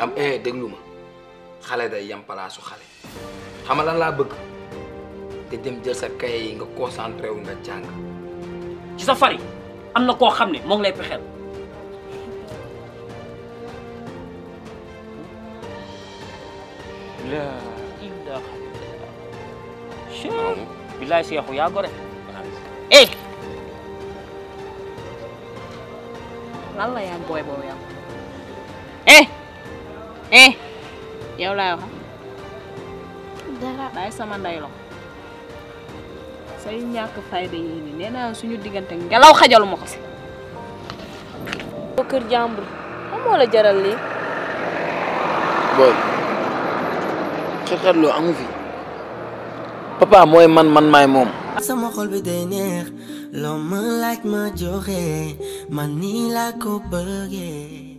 am eh déglu ma xale day yam palaasu xale xam nga lan laa bëgg te dem jël sa kaye yi nga concentré wu nga jàng ci sa fari am na koo xam ne moo ngi lay pexeel la ilaha illallah bilaay seexu yaa gore eh lan la yaa booy boobu yow eh eh yow laay wax dara bàyyi sama nday lo say ñàkk fayda yii ni nee naa suñu diggante ngelaw xajalu ma ko si ko kër jàmbur xam moo la jaral lii booy xet-xetloo amu fi papa mooy man man maay moom sama xol bi day neex loo ma laaj ma joxe man nii laa ko bëggee